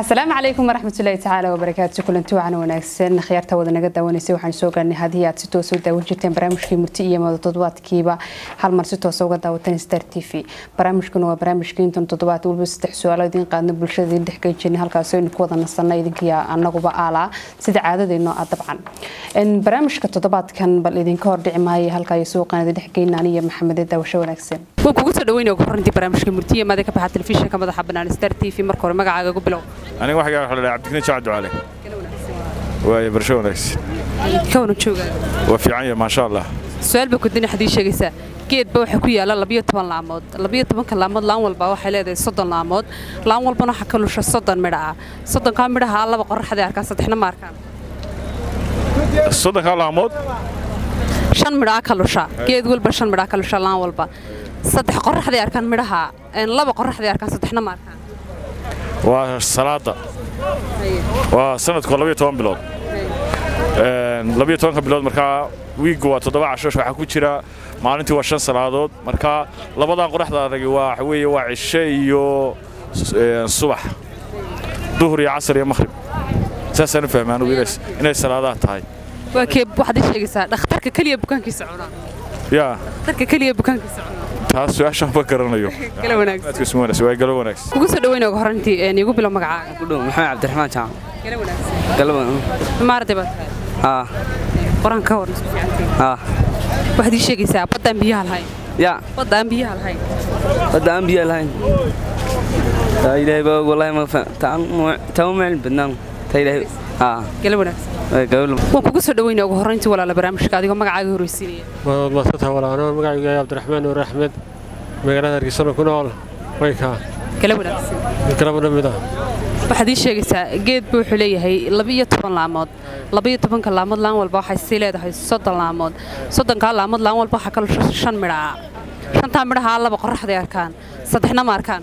asalaamu calaykum waraxmatullaahi tacaala wabarakaatu kulanti wacan wanaagsan khiyaarta wada naga daawanaysay waxaan soo gaarnay haddii aad si toosa u daawan jirteen barnaamijkii murti iyo mada toddobaadkiiba hal mar si toosa uga daawatan star t v barnaamijkuna waa barnaamijkii intan toddobaad waliba saddex su-aalo idiin qaadna bulshada idiin dhex gejinay halkaas aynu ku wada nasanna idinkiya anaguba aalaa sida caadadeenno ah dabcan barnaamijka toddobaadkan bal idinka hordhici maaya halka ay suuqan idin dhex geyna aniyo maxamede daawasho wanaagsan waan kugu soo dhaweynaya ugu horantii barnaamijka murtiya maada ka baxa telefishinka madaxa bannaan star t v marka hore magacaaga ugu bilow aniga waxaa waxa la dhahaa cabdikariin jaac ducaale waaye barasho wanaagsan ka wana joogaa waa fiican yahay maasha allah su-aal baa kudina xadii sheegaysaa geedba waxaa ku yaala labiyo toban laamood labiyo tobanka laamood laan walba waxay leedahay soddon laamood laan walbana waxaa ka lusha soddon midha ah soddonkaa midhaha laba qoraxday arkaan saddexna ma arkaan soddonkaa laamood shan midhaa ka lusha geed walba shan midhaa ka lusha laan walba saddex qoraxday arkaan midhaha laba qoraxday arkaan saddexna ma arkaan waa salaada waa sanadku labiyo toban bilood labiyo tobanka bilood markaa wiiggu waa toddoba cashosh waxaa ku jira maalintii waa shan salaadood markaa labadan qoraxda adagi waa waxa weeye waa cishe iyo subax duhur iyo casar iyo makhrib saasaan u fahmaan inay salaadaha tahay waa kee waxaad ii sheegaysaa dhakhtarka keliya bukaankiisa cunaa yaa dhakhtarka keliya bukaankiisa cunaa taas su-aashaan ma garanayo gala wanaagsan waa galo wanaagsan kugu soo dhaweyna uga horantii iigu bilow magacaaga kudhow maxamed cabdiraxmaan jaamac gala wanaagsan galaba maarday baad tahay haa qoraan ka warna isku fiicantii haa waxaad ii sheegaysaa baddaan biyaha lahayn ya baddaan biyaha lahayn badda aan biyaa lahayn taa ilaahay baa og wallahi ma taa uma cilmi badnaan taa ilaahay haa gala wanaagsan gabadha waan kugu soo dhaweynaya ugu horantii walaala barnaamijka adigoo magacaaga horreysiinaya waad maadsantaha walaano magacaygu yahay cabdiraxmaan nuur axmed magaalada hargeysano ku nool waykaa gala wanaagsan galaba dhamid ah waxaad ii sheegaysaa geedba wuxuu leeyahay labiyo toban laamood labiyo tobanka laamood laan walba waxay sii leedahay soddon laamood soddonkaa laamood laan walba waxaa ka lusha shan midha ah shantaa midhaha laba qoraxday arkaan saddexna ma arkaan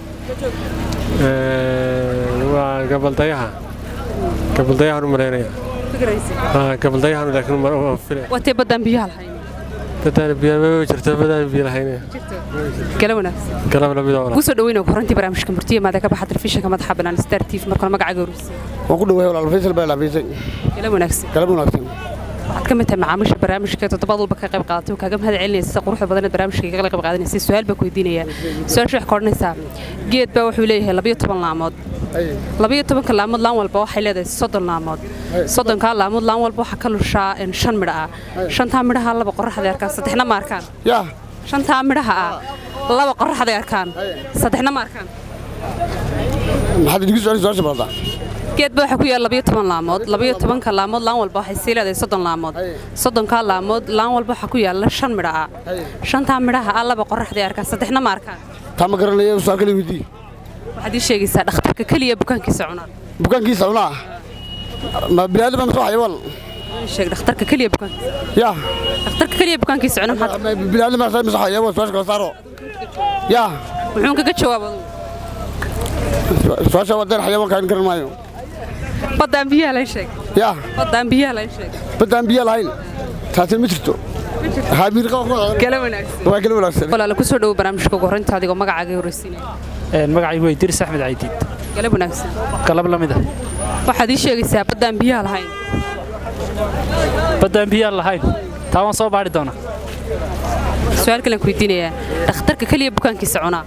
waa gabaldayaha gabaldayahan u malaynaya gabaldayahan laakiin waan filaya waa tee baddaan biyaha lahayn dadaan biyo ma jirto badaan biyo lahayn gala wanaagsan galaba lamid ah kugu soo dhaweyna ugu horantii barnaamijka murtiya maada ka baxa telefishinka madaxa bannaan star t v markale magacaaga horreysiinaya waan ku dhawahay walaal faysal baa laafisay gala wanaagsan galab wanaagsan waxaad ka mid tahay macaamiisha barnaamijka toddobaad walba ka qayb qaadatay oo kaaga mahad celinaysa sida quruxda badan ee barnaamijka kaga qayb qaadanaysay su-aal baa ku weydiinaya su-aasha waxay ka odhanaysaa geed baa wuxuu leeyahay labiyo toban laamood labiyo tobanka laamood laan walba waxay leedahay soddon laamood soddonkaa laamood laan walba waxaa ka lushaa shan midha ah shantaa midhaha laba qoraxday arkaan saddexna ma arkaan yaa shantaa midhaha ah laba qoraxday arkaan saddexna ma arkaan maxaad idigu su-aali su-aasha barataa geedba waxaa ku yaala labiyo toban laamood labiyo tobanka laamood laan walba waxay sii leedahay soddon laamood soddonkaa laamood laan walba waxaa ku yaala shan midha ah shantaa midhaha ah laba qoraxday arkaan saddexna ma arkaan taa ma garanaya su-aal kale weydii waxaad ii sheegaysaa dhakhtarka keliya bukaankiisa cunaa bukaankiisa cunaa ma biniaadam ma soo xayawaan sheeg dhakhtarka keliya bukaankiisa yaa dhakhtarka keliya bukaankiisa cuna maxaad biniaadam ma soo xayawaan su-aasha kala saaro yaa muxuun kaga jawaab adugu su-aasha wadaan xayawaanka in garan maayo baddaan biyaha layn sheeg yaa baddaan biyaha layn sheeg baddaan biyo lahayn taasi ma jirto haamiirqa gala wanaagsan waa gala wanaagsan walaala ku soo dhowo barnaamijka ugu horreynta adigoo magacaaga horreysiinaya magacaygu waa idris axmed caydiid gala wanaagsan galab la mid ah waxaad ii sheegaysaa baddaan biyaha lahayn baddaan biyaan lahayn taa waan soo baadhi doonaa su-aal kalen ku weydiinayaa dhakhtarka keliya bukaankiisa cunaa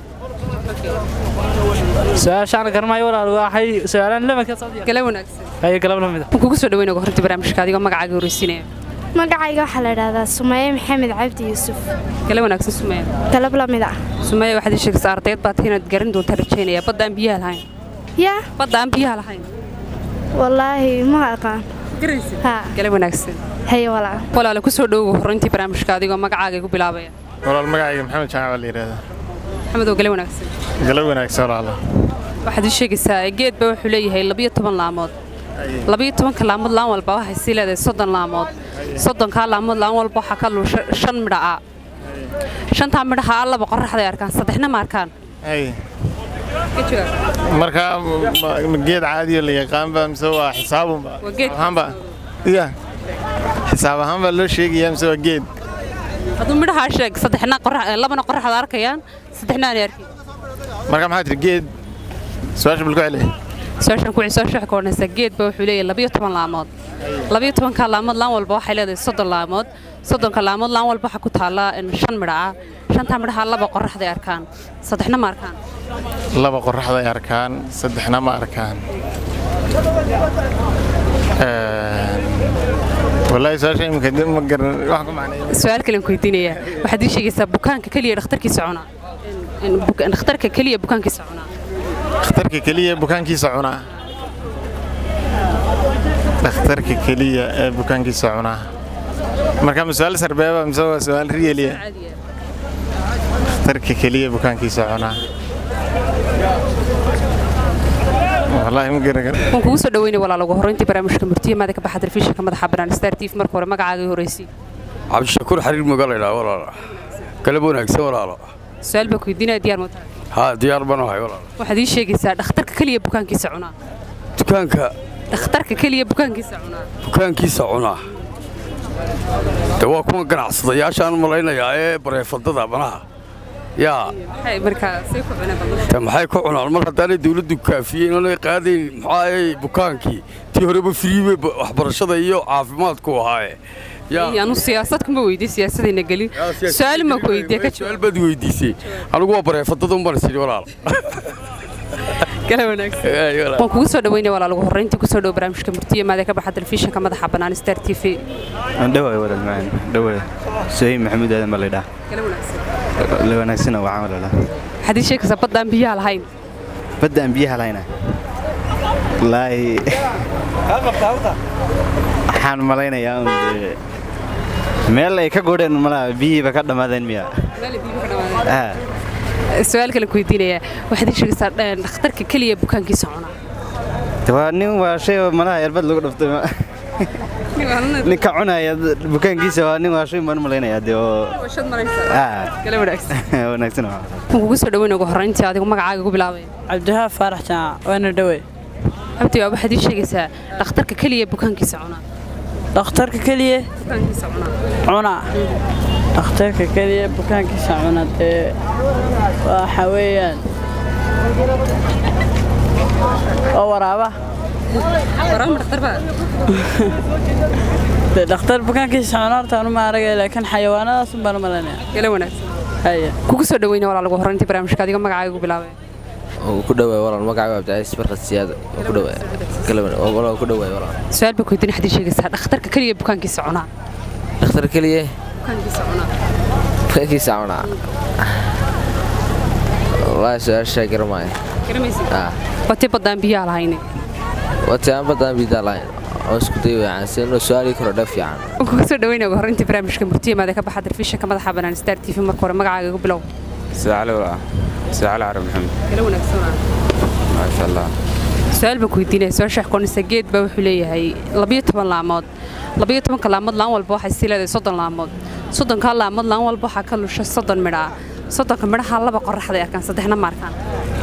su-aashaan garmaayo walaal waxay su-aalaan lamanka gala wanaagsan ayo galab la mid ah waan kugu soo dhaweyna ugu horreynta barnaamijka adigoo magacaaga horreysiinaya magacayga waxaa la idhahdaa sumaye maxamed cabdi yuusuf gala wanaagsan sumeya galab la mid ah sumeya waxaad ii sheegaysaa ardayd baad inaad garan doonta rajaynaya baddaan biyaha lahayn yaa baddaan biyaha lahayn wallaahi ma aqaan haa gala wanaagsan haye walaa walaala ku soo dhowow horreyntii barnaamijka adigoo magacaaga igu bilaabaya walaal magacayga maxamed jaamac baa la yidhahdaa maxamedow gala wanaagsan galab wanaagsan walaala waxaad ii sheegaysaa geedba wuxuu leeyahay labiyo toban laamood labiyo tobanka laamood laan walba waxay sii leedahay soddon laamood soddonkaa laamood laan walba waxaa ka lusha shan midha ah shantaa midhaha ah laba qoraxday arkaan saddexna ma arkaan ay marka ma geed caadiyo la yaqaanba mise waa xisaabunba Waa geed. ahaanba ya xisaab ahaan baa loo sheegayaa mise waa geed hadduu midhahaa sheeg saddexna qorax labana qoraxda arkayaan saddexna aanay arkin marka maxaa tiri geed su-aasha bal ku celi su-aashan ku soo sheex koonaysa geedba wuxuu leeyahay labiyo toban laamood labiyo tobanka laamood laan walba waxay leedahay soddon laamood soddonka laamood laan walba waxaa ku taalla in shan midha ah shantaa midhaha laba qoraxday arkaan saddexna ma arkaan laba qoraxday arkaan saddexna ma arkaan wallaahi su-aasha imika dib ma garan wax ku macneeya su-aal kalen ku weydiinayaa waxaad ii sheegaysaa bukaanka keliya dhakhtarkiisa cunaa In buka- dhakhtarka keliya bukaankiisa cunaa dhakhtarka keliya bukaankiisa cunaa dhakhtarka keliya ee bukaankiisa cunaa marka ma su-aal sarbeeba mise waa su-aal riyeliya dhakhtarka keliya bukaankiisa cunaa wallaahi ma garan waan kugu soo dhaweynaya walaal ugu horreyntii barnaamijka murtiye maada ka baxa telefishinka madaxa bannaan star tv marka hore magacaaga horreysay cabdishakuur xariir magalaydaa walaalo galab wanaagsan walaalo su-aal baa ku weydiinaya diyaar mootaa haa diyaar baan ahay walaalo waxaad ii sheegaysaa dhakhtarka keliya bukaankiisa cunaa dukaanka dhakhtarka keliya bukaankiisa cunaa bukaankiisa cunaa de waa kuwa ganacsadayaashaan malaynayaa ee bareefadada manaha yaa maxay markaa say ku cuneen bal de maxay ku cunaan mar haddaanay dawladdu kaafiyeen oonay qaadayn maxaayay bukaankii tii horeba firiibe waxbarashada iyo caafimaadku ahaaye yaa anu siyaasad kuma weydiin siyaasadayna gelin su-aal ma ku weydiiya ka su-aal jawaab baad weydiisay anigu waa bareefadada un baan is idhi walaal kala wanaagsan waan kugu soo dhaweynaya walaal ugu horreyntii kusoo dhow barnaamijka murtiye maada ka baxa telefishinka madaxa bannaan star t v dhawaay walaal macaan dhawaay suhayb maxamuud aadan baa laydhaa kala wanaagsan la wanaagsana waxaan walaala waxaad ii sheegaysaa baddaan biyaha lahayn badda aan biyaha lahayna wallaahi waxaan malaynayaa un dee meel ay ka godheen malaha biyihiiba ka dhammaadeen miya Ah, su-aal kale ku weydiinaya waxaad ii sheegaysaa eh, dhakhtarka keliya bukaankiisa cunaa de waa nin waa shay oo malaha erbad lagu dhaftay ma- ninka cunaya bukaankiisa waa nin waa shay baan u malaynayaa dee oo ah kala wanaagsan wanaagsan waa waan kugu soo dhaweynaya ugu horreyntii adigu magacaaga ku bilaabay cabdiwahaab faarax jaac waana dhawe abdi waa waxaad ii sheegaysaa dhakhtarka keliya bukaankiisa cunaa dhakhtarka keliya bukaankiisa cunaa cuna dhakhtarka keliya bukaankiisa cuna dee waxa weeyaan waa waraaba waraama dhakhtar baa dee dhakhtar bukaankiisa cuna horta anu ma aragay laakiin xayawaanadaas un baan u malaynaya kala wanaagsan haya kugu soo dhaweynaya walaal ugu horreyntii barnaamijka adiga magacaaga ku bilaabay ku dhawaay walaal magacaaga abdicaziis barkad siyaad ku dhawaay walaal ku dhawaay walaal su-aal baa ku weydiin waxaad ii sheegaysaa dhakhtarka keliya bukaankiisa cunaa dhakhtar keliye bukaankiisa cunaa bukaankiisa cunaa wallaahi su-aashaa garamaayo garamaysid ah watii baddaan biyaha lahayne wati aan badan bidaa lahayn oo isku day weeyaan si inuu su-aalii karo dha fiican waan kugu soo dhaweynaya ugu horreyntii barnaamijka murtiye maada ka baxa telefishinka madaxa bannaan star t v marka hore magacaaga ku bilow سعالة ولا سعالة عرب محمد kala wanaagsan ما شاء الله su-aal baan ku weydiinaya soo sheex koonisa geed baa wuxuu leeyahay labiyo toban laamood labiyo tobanka laamood laan walba waxay sii leedahay soddon laamood soddonkaa laamood laan walba waxaa ka lusha soddon midha ah soddonka midhaha laba qoraxday arkaan saddexna ma arkaan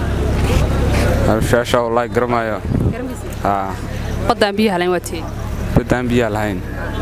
الشاشة والله قرمايا ها baddaan biyaha layn waa teen بدان بيها لهين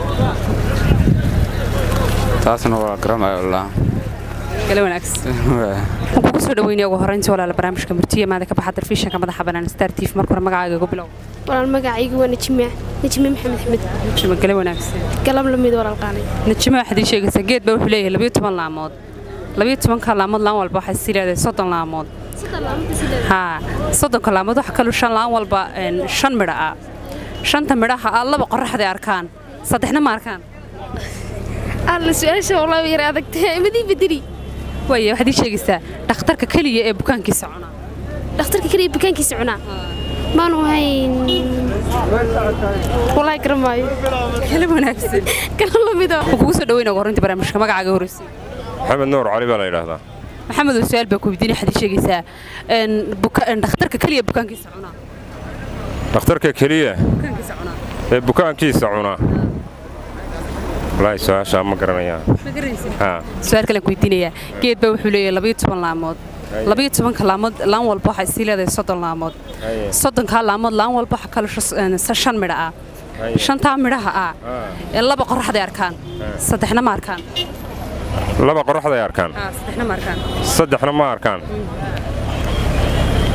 تاسنا والله قرمايا والله kala wanaagsan waan kugu soo dhaweynaya ugu horreyntii walaala barnaamijka murtiye maada ka baxa telefishinka madaxa bannaan star t v marka hore magacaaga ku bilow walaal magacaygu waa najime najime maxamed axmed najimo kala wanaagsan galab lamid walaal qaanay najimo waxaad ii sheegaysaa geed baa wuxuu leeyahay labiyo toban laamood labiyo tobanka laamood laan walba waxay sii leedahay soddon laamood haa soddonka laamood waxa kalu shan laan walba een, shan midha ah shanta midhaha ah laba qoraxday arkaan saddexna ma arkaan alla su-aasha walaa yar adagtay madii bedeli waaya waxaad ii sheegaysaa dhakhtarka keliya ee bukaankiisa cunaa dhakhtarka kaliya bukaankiisa cunaa maanu hayn walaahi garamaayo kala wanaagsan galab lamido waan kugu soo dhaweynaya ugu horreyntii barnaamijka magacaaga horreysay maxamed nuur cali baa la yidhaahdaa maxamed oo su-aal baa ku weydiinaya waxaad ii sheegaysaa een, buka- een, dhakhtarka keliya bukaankiisa cunaa dhakhtarka keliya bukaankiisa cunaa ee bukaankiisa cunaa wallaahi su-aashaa ma garanayaan ma garanaysid haa su-aal kale ku weydiinayaa geed baa wuxuu leeyahay labayo toban laamood labayo tobanka laamood laan walba waxay sii leedahay soddon laamood Haye. soddonkaa laamood laan walba waxa kale shan midha ah Haye. shantaa midhaha ah ee laba qoraxday arkaan saddexna ma arkaan laba qoraxday arkaan saddexna ma arkaan saddexna ma arkaan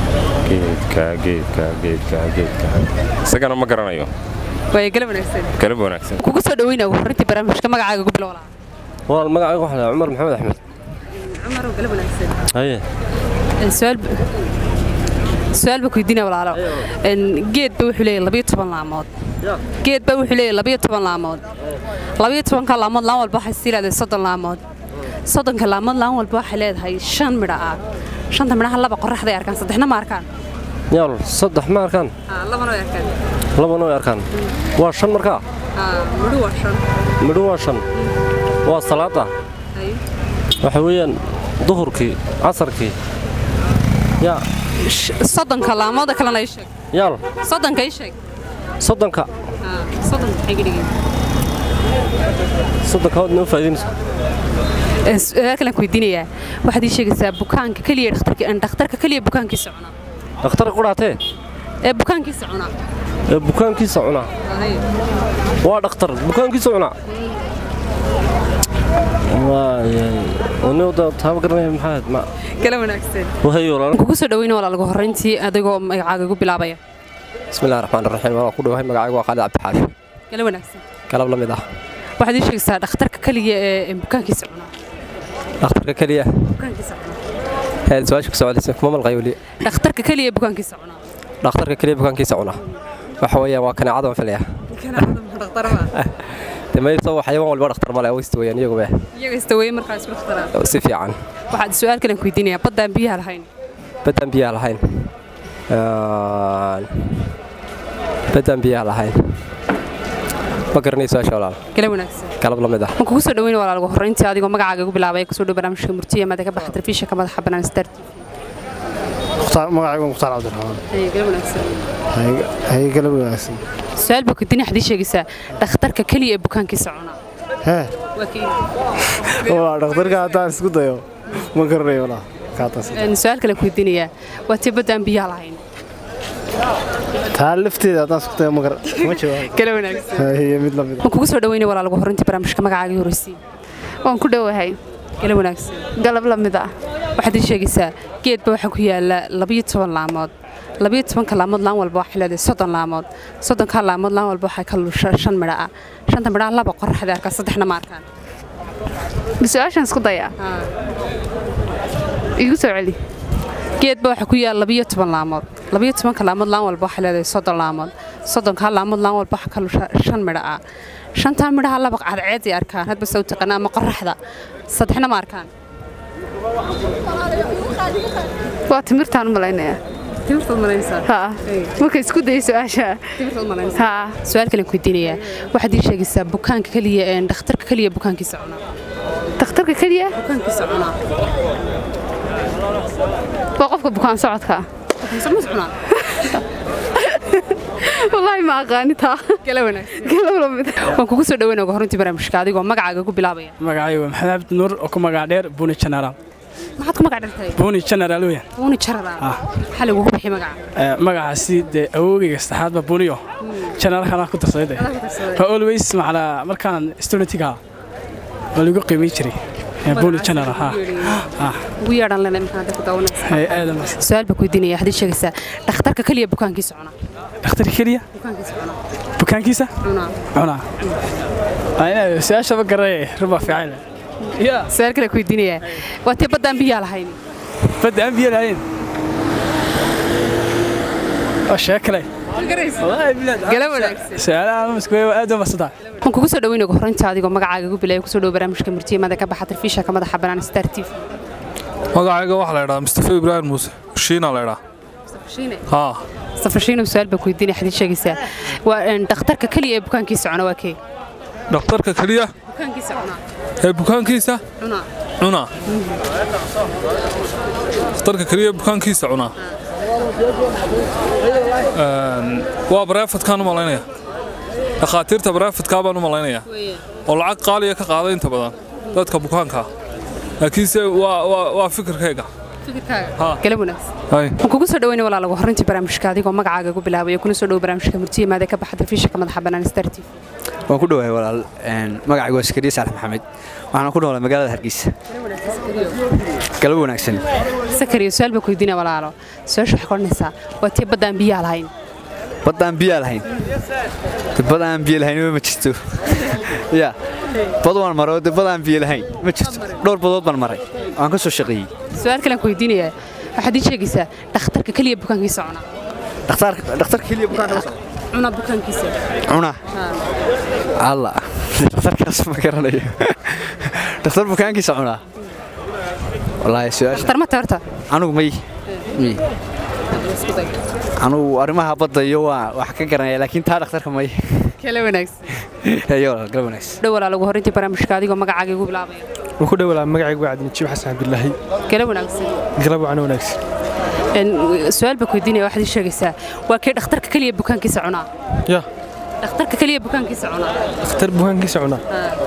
geedka geedka geedka geedka isagana ma garanayo waaya galab wanaagsan galab wanaagsan kugu soo dhaweynaa horintii barnaamijka magacaaga ugu bilow lahaa walaal magacayga waxaa la cumar maxamed axmed cumar oo galab wanaagsan haye su-aal su-aal baa ku weydiinaya walaalo geed ba wuxuu leeyahay labayo toban laamood geed ba wuxuu leeyahay labayo toban laamood labayo tobanka laamood laan walba waxay sii leedahay soddon laamood soddonka laamood laan walba waxay leedahay shan midho ah shanta midhaha laba qoraxday arkaan saddexna ma arkaan yaal saddex ma arkaan labana way arkaan labana way arkaan waa shan markaa midho waa shan midho waa shan waa salaada waxa weeyaan duhurkii casarkii yaa soddonka laamooda kalena ii sheeg yaal soddonka ii sheeg soddonka soddonka maxay ka dhigeen soddonka waad noo faa'iidaynaysa su-aal kalen ku weydiinayaa waxaad ii sheegaysaa bukaanka keliya dhakhtarka dhakhtarka keliya bukaankiisa cunaa dhakhtarka qudhaatee ee bukaankiisa cunaa ee bukaankiisa cunaa waa dhakhtar bukaankiisa cunaa taaba garanaya maxaa ahayd ma kala wanaagsan wahayo walaal kugu soo dhaweyna walaalagu horreyntii adigoo magacaaga ugu bilaabaya bismillahi raxmaan raxiim waan ku dhawahay magacaygu waa khaalid cabdixaafi kala wanaagsan galab la mid ah waxaad ii sheegaysaa dhakhtarka keliya ee bukaankiisa cunaa dhakhtarka keliya bukaankiisa cunaa heed su-aasha ku socodaysa kuma malqay weli dhakhtarka keliya ee bukaankiisa cunaa dhakhtarka keliya bukaankiisa cunaa waxa weeyaan waa kaneecada waan filaya damayso xayawaan walba dhakhtar male waysta weeyaan iyaguba iyaga istaweeye markaas ku dhakhtaraa si fiican waxaad su-aal kalen ku weydiinayaa baddaan biyaha lahayn baddaan biyaha lahayn baddaan biyaha lahayn ma garanay su-aasha walaal kala wanaagsan galab la mid ah ma kugu soo dhaweyna walaalagu horreyntii adigoo magacaaga ugu bilaabaya kusoo dhow barnaamijka murtiya maada ka baxa telefishinka madaxa bannaan star magacaygu mukhtaar cabdiraxmaan kala wanaagsan haye galab wanaagsan su-aal baa kudini waxaad ii sheegaysaa dhakhtarka keliya ee bukaankiisa cunaa hee waa kii waa dhakhtarka haddaan isku dayo ma garanayo walaa kaataas su-aal kale ku weydiinayaa waa tii baddaan biyaha lahayn taa lafteeda haddaan isku dayo ma gar ma jawaab kala wanaagsan haye mid la mid ma kugu soo dhaweynaya walaalagu horreyntii barnaamijka magacaaga horreysii waan ku dhowahay kala wanaagsan galab la mid ah waxaad ii sheegaysaa geedba waxaa ku yaala labayo toban laamood labayo tobanka laamood laan walba waxay leedahay soddon laamood soddonka laamood laan walba waxay ka lusha shan midho ah shanta midhaha laba qoraxday arkaan saddexna ma arkaan su-aashaan isku dayaa igu soo celi geedba waxaa ku yaala labayo toban laamood labayo tobanka laamood laan walba waxay leedahay soddon laamood soddonka laamood laan walba waxaa ka lusha shan midho ah shantaa midhaha laba cadceeday arkaan hadba saw taqaana ama qoraxda saddexna ma arkaan waa timirtaan u malaynayaa marka isku dayay su-aasha su-aal kalen ku weydiinayaa waxaad ii sheegaysaa bukaanka keliya ee dhakhtarka keliya bukaankiisa cunaa dhakhtarka keliya bukaankiisa cunaa waa qofka bukaan socodka wallaahi ma aqaani taa waan kugu soo dhaweyna uga horuntii barnaamijka adigoo magacaaga ku bilaabaya magacaygu waa maxamed cabdi nuur oo ku magac dheer buuni generaal maxaad ku magac dhartay buuni generaal weeyaan buuni generaal maxaa lagugu bixi magaca magacaasi dee awowgayga saddexaad baa buuniyo generaalkana ku darsaday de waa always macnaa markaan studentiga waa lagu qiimayn jiray buuni generaal ha ugu yeedhan lena maxaa dadku daawanaysa su-aal baa ku weydiinaya waxaad ii sheegaysaa dhakhtarka keliya bukaankiisa cunaa dhakhtarka keliya bukaankiisa cunaa bukaankiisa cunaa cunaa su-aasha ma garanay rubaa fiican su-aal kale ku weydiinayaa waa tee baddaan biyaa lahayn badda aan biyo lahayn waa sheeko kale waan kugu soo dhaweyna ugu horreynta adigoo magacaaga ugu bilaya kusoo dhowo barnaamijka murtiyamada ka baxa telefishinka madaxa bannaan star t v magacayga waxaa la idhahaa mustafa ibraahim muuse shiina la idhaa haa safashiino su-aal baa ku weydiinaya waxaad ii sheegaysaa waa dhakhtarka keliya ee bukaankiisa cuna waa kee dhakhtarka keliya bukaankiisa cunaa ee bukaankiisa cunaa cunaa dhakhtarka keliya bukaankiisa cunaa waa bareefadkaan u malaynaya dhakhaatiirta bareefadkaa baan u malaynayaa oo lacag qaaliya ka qaada inta badan dadka bukaankaa laakiinse waa fikirkayga galab wanaagsan waan kugu soo dhaweyna walaalagu horreyntii barnaamijka adigoo magacaaga ugu bilaabaya kuna soo dhowo barnaamijka murtiya maada ka baxa telefishinka madaxa bannaan star t v waan ku dhowahay walaal magacaygu waa sakariya saalax maxamed waxaana ku noolay magaalada hargeysa galab wanaagsan sakariyo su-aal baa ku weydiinaya walaalo su-aasha waxay odhanaysaa waa tii baddaan biyaha lahayn badda aan biyaa lahayn De bad aan biyo lahayn ma jirto ya bad waan maray oo de bad aan biyo lahayn ma jirto dhowr badood baan maray waan ka soo shaqeeyey su-aal kalean ku weydiinayaa waxaad ii sheegaysaa dhakhtarka keliya bukaankiisa cuna dhakhtaarka dhakhtarka keliya bukaan ka soo cuna bukaankiisa cuna alla dhakhtarkaas ma garanayo dhakhtar bukaankiisa cunaa wallaahi su-aasha dhakhtar ma taorta anugu may may anugu arrimaha badda iyo waa wax ka garanaya laakiin taa dhakhtarka may kala wanaagsan ayo gal wanaagsan dhow walaal ugu horreyntii barnaamijka adigoo magacaaga igu bilaabaya waan ku dhowlaa magacaygu waa cabdinajiib xasan cabdilaahi kala wanaagsan galab wacan wanaagsan Een, su-aal baa ku weydiinaya waxaad ii sheegaysaa waa kee dhakhtarka keliya bukaankiisa cunaa ya dhakhtarka keliya bukaankiisa cunaa dhakhtar bukaankiisa cunaa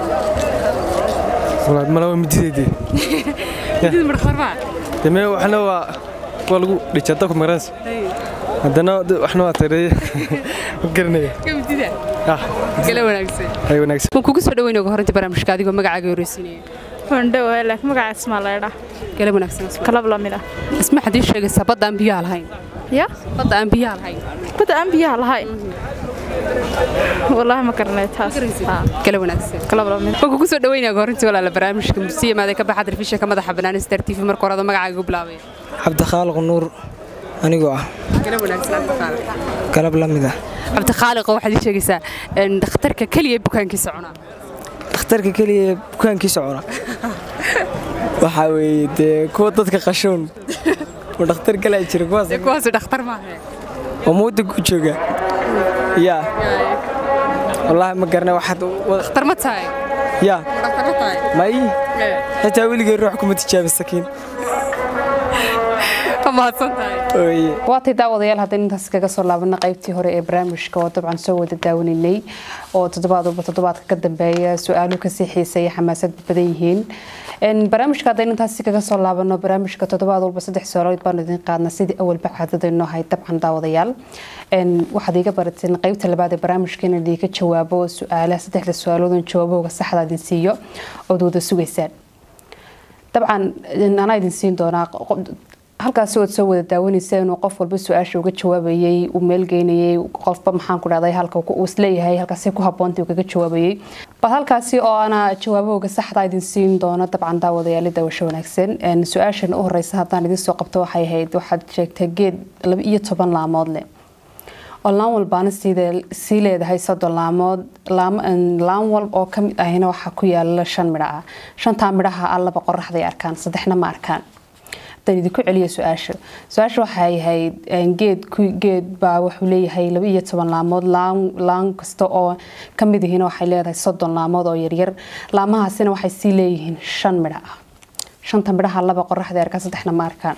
walaad malawa midideedii midid marfarmaa deme waxna waa waa lagu dhijaa dabka magaranaysa haddana de- waxna waa tareeye ma garanaya kamidida ah kala wanaagsan ay wanaagsan waan kugu soo dhaweynaya ugu horreyntii barnaamijka adigoo magacaaga horreysiinaya Wandhow, laakiin magaca isma la idhaa. kala wanaagsan Asma. Kalab la mid ah. isma waxaad ii sheegaysaa badda aan biyaha lahayn Ya? badda aan biyaha lahayn Badda aan biyaha lahayn. Wallaahi ma garanay taas. Ha, kala wanaagsan kalab la mid. waan kugu soo dhaweynaya ugu horreyntii walaala barnaamijka mursiya maada ka baxa telefishinka madaxa bannaan star t v marka horada magacaaga igu bilaabaya cabdikhaaliq nuur anigoo ah kala wanaagsan cabdikhaaliq galab la mid ah cabdikhaaliq waxaad ii sheegaysaa een, dhakhtarka keliya bukaankiisa cunaa dhakhtarka keliya ee bukaankiisa cuna waxaa weeye dee kuwa dadka qashoon oo dhakhtar kalaa jira kuwaas dee kuwaasi dhakhtar maaha oo mudda ku jooga yaa wallaahi ma garana waxaad dhakhtar ma tahay yaa dhakhtar ma tahay may xitaa weligay ruux kuma tijaabi sakiin waatay daawadayaal haddaynu intaas kaga soo laabana qaybtii hore ee barnaamijka oo dabcan soo wada daawanaynay oo toddobaad walba toddobaadka ka dambeeya su-aaluhu kasii xiiseeya xamaasad badan yihiin barnaamijka haddaynu intaasi kaga soo laabano barnaamijka toddobaad walba saddex su-aalood baanu idin qaadna sidii awalba caadadaynu ahay dabcan daawadayaal waxaad iga barateen qaybta labaad ee barnaamijka in idiinka jawaabo su-aalaha saddexda su-aaloodun jawaabahooga saxda idin siiyo ood wada sugaysaan dabcan anaa idin siin doonaa halkaasi ood soo wada daawanaysa inuu qof walba su-aasha uga jawaabayay uu meelgeynayay qofba maxaan ku dhahday halka uu isleeyahay halkaasi ku habboonta uu kaga jawaabayay bal halkaasi oo ana jawaabahooga saxda idin siin doono dabcan daawadayaali daawasho wanaagsan su-aashan u horeysa haddaan idin soo qabto waxay ahayd waxaad sheegtay geed laba iyo toban laamood leh oo laan walbaana sii leedahay soddon laamood laan walb oo kamid ahina waxaa ku yaala shan midho ah shantaa midhaha ah laba qoraxday arkaan saddexna ma arkaan hadaan idinku celiya su-aasha su-aasha waxay ahayd geed geed baa wuxuu leeyahay laba iyo toban laamood laan kasta oo kamid yihiin waxay leedahay soddon laamood oo yaryar laamahaasina waxay sii leeyihiin shan midho ah shanta midhaha laba qoraxday arkaan saddexna ma arkaan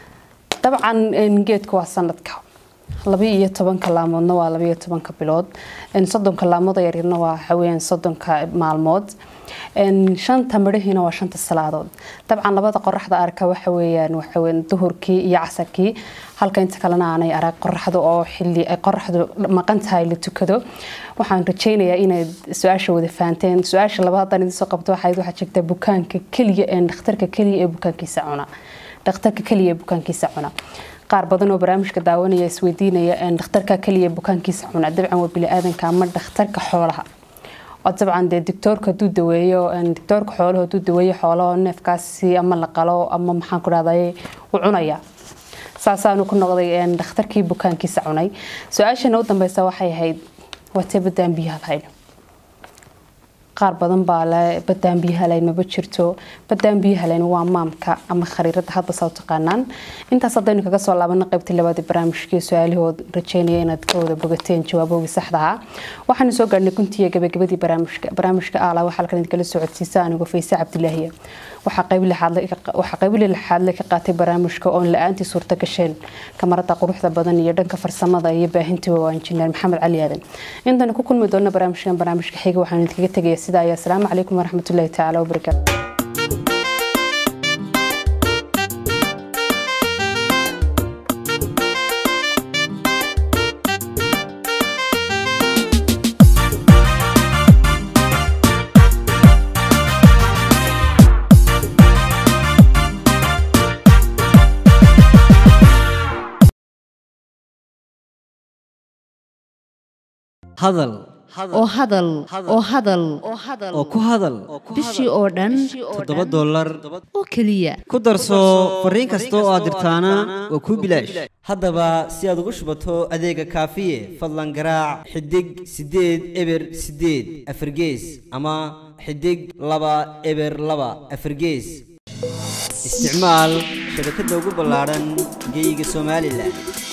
dabcan geedku waa sanadka laba iyo tobanka laamoodna waa laba iyo tobanka bilood soddonka laamood yaryarna waa waxaweyaan soddonka maalmood shanta midhahiina waa shanta salaadood dabcan labada qoraxda arka waxaweyaan waxaweyaan duhurkii iyo casarkii halka inta kalena aanay arag qoraxda oo xili ay qoraxdu maqan tahay la tukado waxaan rajeynayaa inaad su-aasha wada fahanteen su-aasha laba haddaan idin soo qabto waxayd waxaad sheegtaa bukaanka keliya ee dhakhtarka keliya ee bukaankiisa cuna dhakhtarka keliya ee bukaankiisa cuna qaar badan oo barnaamijka daawanaya isweydiinaya dhakhtarka keliya bukaankiisa cuna dabcan waa bili-aadanka ama dhakhtarka xoolaha oo dabcan dee doctoorka hadduu daweeyo doctoorka xoolaha hadduu daweeyo xoolaha neefkaasi ama la qalo ama maxaan ku dhahday u cunaya saasaanu ku noqday dhakhtarkii bukaankiisa cunay su-aashana u dambeysa waxay ahayd watee badaan biyaha lahayn qaar badan baa le badaan biyaha layn maba jirto badaan biyaha layn waa maamka ama khariirada hadba saa u taqaanaan intaas haddaynu kaga soo laabano qaybtii labaad ee barnaamijkii su-aalahood rajeynaya inaad ka wada bogateen jawaaboogii saxda ahaa waxaanu soo gaarhnay kuntiiya gabagabadii barnaamijka barnaamijka aala waxaa halkan idinkala socodsiisa anigu fayse cabdilaahiya waxaa qaybi lixaadle ka qaatay barnaamijka oon la-aantii suurta gasheen kamarada quruxda badan iyo dhanka farsamada iyo baahintiiba waa injineer maxamed cali aadan intaynu ku kulmi doona barnaamijkan barnaamijka xiga waxaanu idinkaga tegaya sidaa ayaa asalaamu calaykum waraxmatullaahi tacaala wabarakaatu hadal oo hadal oo hadal oo ku hadal bishii oo dhan toddoba dollar oo keliya ku darso fariin kasta oo aad dirtaana waa kuu bilaash haddaba si aad ugu shubato adeega kaafiye fadlan garaac xidig siddeed eber siddeed afargees ama xidig laba eber laba afargees isticmaal shabakadda ugu ballaadhan geyga somalilan